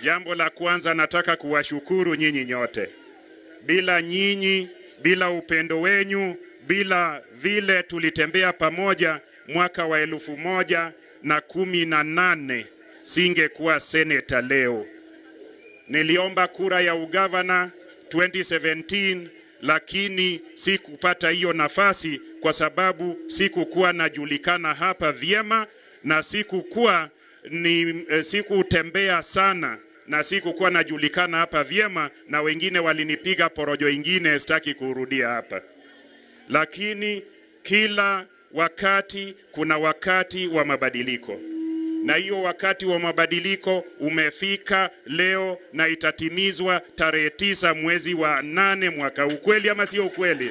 Jambo la kwanza nataka kuwashukuru nyinyi nyote. Bila nyinyi, bila upendo wenyu, bila vile tulitembea pamoja mwaka wa elfu moja na kumi na nane singekuwa seneta leo. Niliomba kura ya ugavana 2017 lakini sikupata hiyo nafasi kwa sababu sikukuwa najulikana hapa vyema na sikukuwa ni eh, sikutembea sana na sikukuwa najulikana hapa vyema, na wengine walinipiga porojo ingine, sitaki kurudia hapa. Lakini kila wakati kuna wakati wa mabadiliko, na hiyo wakati wa mabadiliko umefika leo na itatimizwa tarehe tisa mwezi wa nane mwaka. Ukweli ama sio ukweli?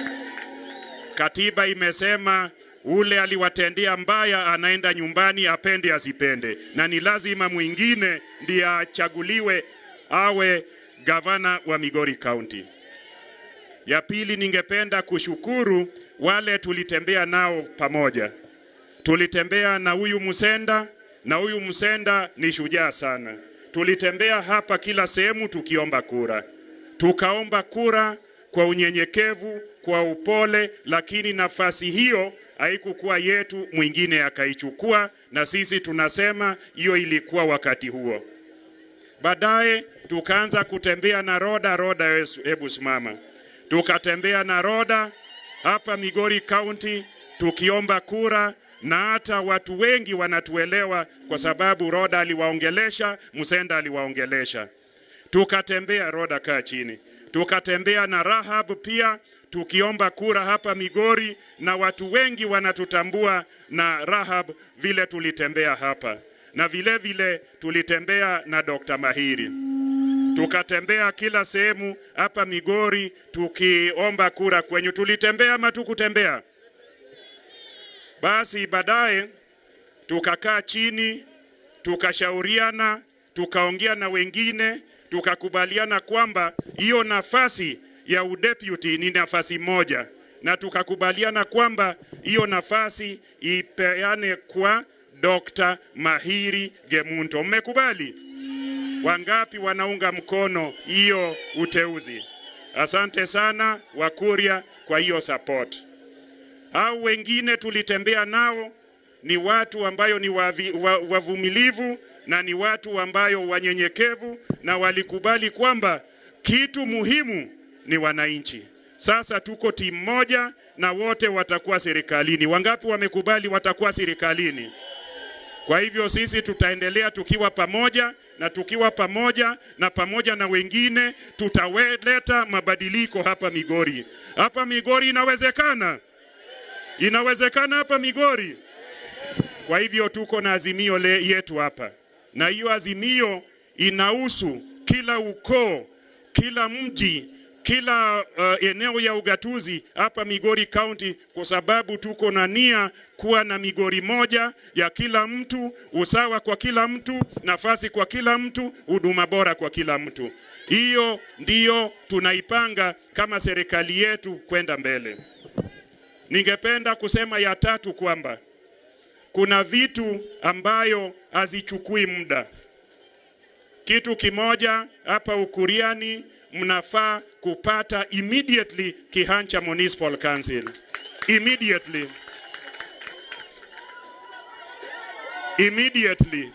Katiba imesema ule aliwatendea mbaya anaenda nyumbani, apende asipende, na ni lazima mwingine ndiye achaguliwe awe gavana wa Migori County. Ya pili, ningependa kushukuru wale tulitembea nao pamoja. Tulitembea na huyu Musenda, na huyu Musenda ni shujaa sana. Tulitembea hapa kila sehemu tukiomba kura, tukaomba kura kwa unyenyekevu, kwa upole, lakini nafasi hiyo haikukuwa yetu, mwingine akaichukua, na sisi tunasema hiyo ilikuwa wakati huo. Baadaye tukaanza kutembea na Roda. Roda, hebu simama. Tukatembea na Roda hapa Migori County tukiomba kura, na hata watu wengi wanatuelewa kwa sababu Roda aliwaongelesha, Musenda aliwaongelesha. Tukatembea Roda, kaa chini. Tukatembea na Rahab pia tukiomba kura hapa Migori, na watu wengi wanatutambua na Rahab vile tulitembea hapa, na vile vile tulitembea na Dr. Mahiri tukatembea kila sehemu hapa Migori tukiomba kura kwenyu. Tulitembea ama tukutembea? Basi baadaye tukakaa chini, tukashauriana, tukaongea na wengine, tukakubaliana kwamba hiyo nafasi ya udeputy ni nafasi moja, na tukakubaliana kwamba hiyo nafasi ipeane kwa Dr. Mahiri Gemunto. Mmekubali? Wangapi wanaunga mkono hiyo uteuzi? Asante sana Wakuria kwa hiyo support. Au wengine tulitembea nao ni watu ambayo ni wavi, wa, wavumilivu na ni watu ambayo wanyenyekevu na walikubali kwamba kitu muhimu ni wananchi. Sasa tuko timu moja na wote watakuwa serikalini. Wangapi wamekubali watakuwa serikalini? Kwa hivyo sisi tutaendelea tukiwa pamoja na tukiwa pamoja na pamoja na wengine tutaweleta mabadiliko hapa Migori. Hapa Migori inawezekana, inawezekana hapa Migori. Kwa hivyo tuko na azimio le yetu hapa, na hiyo azimio inahusu kila ukoo, kila mji kila uh, eneo ya ugatuzi hapa Migori County, kwa sababu tuko na nia kuwa na Migori moja ya kila mtu, usawa kwa kila mtu, nafasi kwa kila mtu, huduma bora kwa kila mtu. Hiyo ndiyo tunaipanga kama serikali yetu kwenda mbele. Ningependa kusema ya tatu kwamba kuna vitu ambayo hazichukui muda. Kitu kimoja hapa Ukuriani mnafaa kupata immediately Kihancha Municipal Council. Immediately. Immediately.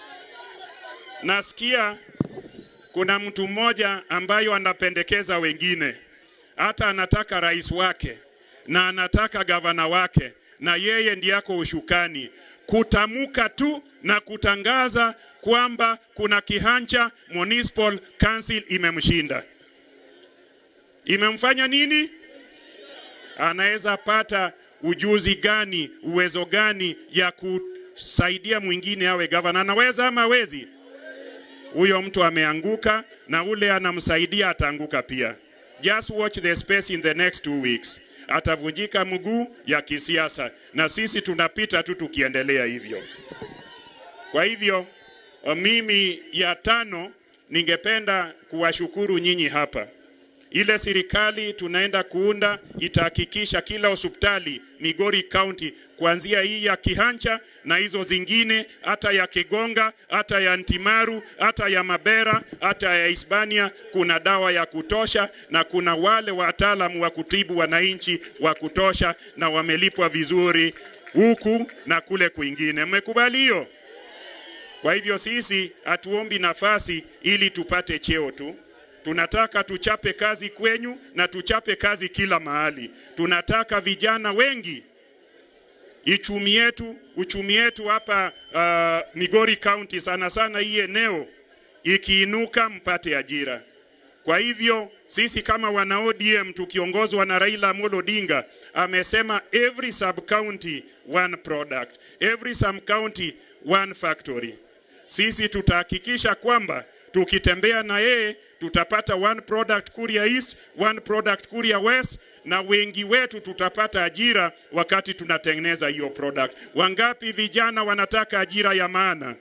Nasikia kuna mtu mmoja ambayo anapendekeza wengine, hata anataka rais wake na anataka gavana wake, na yeye ndiyako ushukani kutamuka tu na kutangaza kwamba kuna Kihancha Municipal Council imemshinda. Imemfanya nini? Anaweza pata ujuzi gani, uwezo gani ya kusaidia mwingine awe gavana? Anaweza ama hawezi? Huyo mtu ameanguka, na ule anamsaidia ataanguka pia. Just watch the space in the next two weeks atavunjika mguu ya kisiasa, na sisi tunapita tu tukiendelea hivyo. Kwa hivyo mimi ya tano, ningependa kuwashukuru nyinyi hapa. Ile serikali tunaenda kuunda itahakikisha kila hospitali Migori County kuanzia hii ya Kihancha na hizo zingine, hata ya Kigonga, hata ya Ntimaru, hata ya Mabera, hata ya Hispania, kuna dawa ya kutosha na kuna wale wataalamu wa kutibu wananchi wa kutosha na wamelipwa vizuri huku na kule kwingine. Mmekubali hiyo? Kwa hivyo sisi hatuombi nafasi ili tupate cheo tu. Tunataka tuchape kazi kwenyu na tuchape kazi kila mahali. Tunataka vijana wengi uchumi yetu uchumi yetu hapa uh, Migori County sana sana hii eneo ikiinuka, mpate ajira. Kwa hivyo sisi kama wana ODM tukiongozwa na Raila Amolo Odinga amesema every sub county one product, every sub county one factory. Sisi tutahakikisha kwamba tukitembea na yeye tutapata one product Kuria East, one product Kuria West na wengi wetu tutapata ajira wakati tunatengeneza hiyo product. Wangapi vijana wanataka ajira ya maana?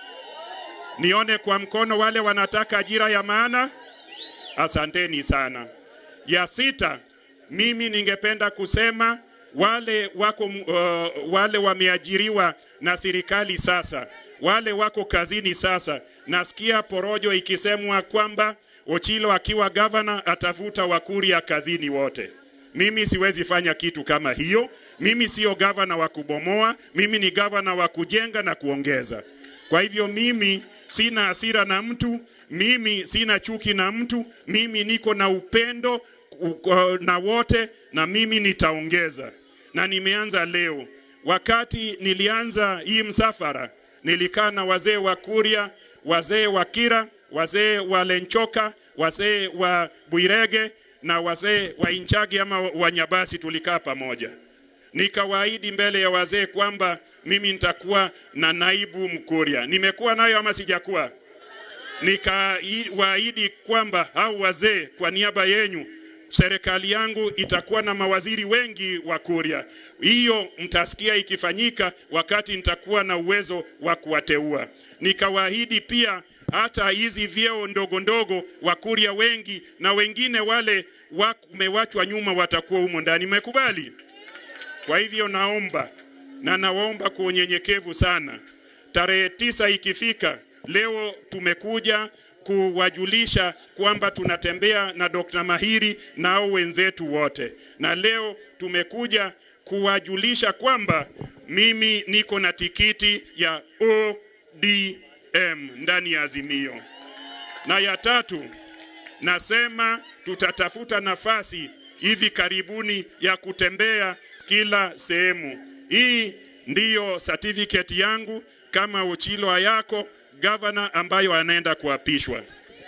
Nione kwa mkono wale wanataka ajira ya maana. Asanteni sana. Ya sita, mimi ningependa kusema wale wako uh, wale wameajiriwa na serikali sasa, wale wako kazini sasa, nasikia porojo ikisemwa kwamba Ochilo akiwa gavana atavuta Wakuria kazini wote. Mimi siwezi fanya kitu kama hiyo. Mimi sio gavana wa kubomoa, mimi ni gavana wa kujenga na kuongeza. Kwa hivyo mimi sina hasira na mtu, mimi sina chuki na mtu, mimi niko na upendo uh, na wote, na mimi nitaongeza, na nimeanza leo. Wakati nilianza hii msafara, nilikaa na wazee wa Kuria, wazee wa Kira, wazee wa Lenchoka, wazee wa Buirege na wazee wa Inchagi ama Wanyabasi, tulikaa pamoja nikawaahidi mbele ya wazee kwamba mimi nitakuwa na naibu Mkuria. Nimekuwa nayo ama sijakuwa? Nikawaahidi kwamba hao wazee, kwa niaba yenyu, serikali yangu itakuwa na mawaziri wengi wa Kuria. Hiyo mtasikia ikifanyika wakati nitakuwa na uwezo wa kuwateua. Nikawaahidi pia hata hizi vyeo ndogo ndogo Wakuria wengi na wengine wale wamewachwa nyuma watakuwa humo ndani. Mmekubali? Kwa hivyo naomba na nawaomba kwa unyenyekevu sana, tarehe tisa ikifika, leo tumekuja kuwajulisha kwamba tunatembea na Dr. Mahiri na hao wenzetu wote, na leo tumekuja kuwajulisha kwamba mimi niko na tikiti ya ODM ndani ya Azimio. Na ya tatu, nasema tutatafuta nafasi hivi karibuni ya kutembea kila sehemu. Hii ndiyo certificate yangu kama Ochilo Ayako gavana ambayo anaenda kuapishwa.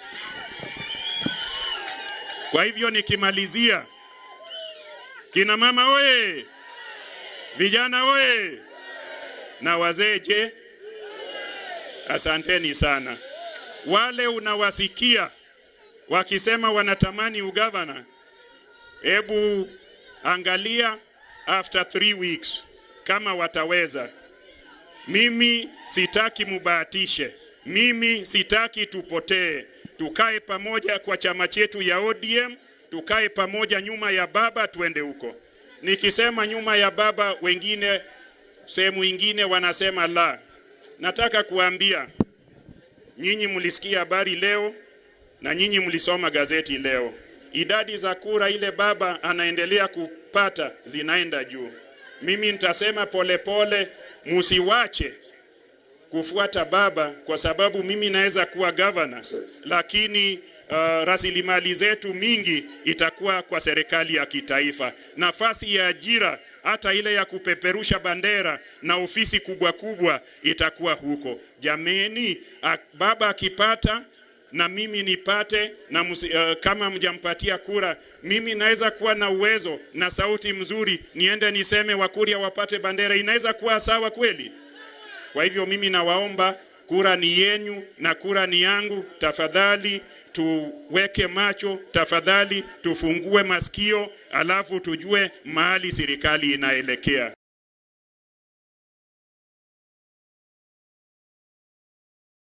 Kwa hivyo nikimalizia, kina mama oye, vijana oye, na wazee je? Asanteni sana. Wale unawasikia wakisema wanatamani ugavana, hebu angalia after three weeks kama wataweza. Mimi sitaki mubahatishe, mimi sitaki tupotee. Tukae pamoja kwa chama chetu ya ODM, tukae pamoja nyuma ya baba, tuende huko. Nikisema nyuma ya baba, wengine sehemu ingine wanasema la. Nataka kuambia nyinyi, mlisikia habari leo na nyinyi mlisoma gazeti leo, idadi za kura ile baba anaendelea kupata zinaenda juu. Mimi nitasema polepole, musiwache kufuata baba, kwa sababu mimi naweza kuwa gavana, lakini uh, rasilimali zetu mingi itakuwa kwa serikali ya kitaifa. Nafasi ya ajira hata ile ya kupeperusha bandera na ofisi kubwa kubwa itakuwa huko. Jameni, baba akipata na mimi nipate na musi, uh, kama mjampatia kura, mimi naweza kuwa na uwezo na sauti mzuri, niende niseme Wakuria wapate bandera. Inaweza kuwa sawa kweli? Kwa hivyo mimi nawaomba, kura ni yenyu na kura ni yangu. Tafadhali tuweke macho, tafadhali tufungue masikio, alafu tujue mahali serikali inaelekea.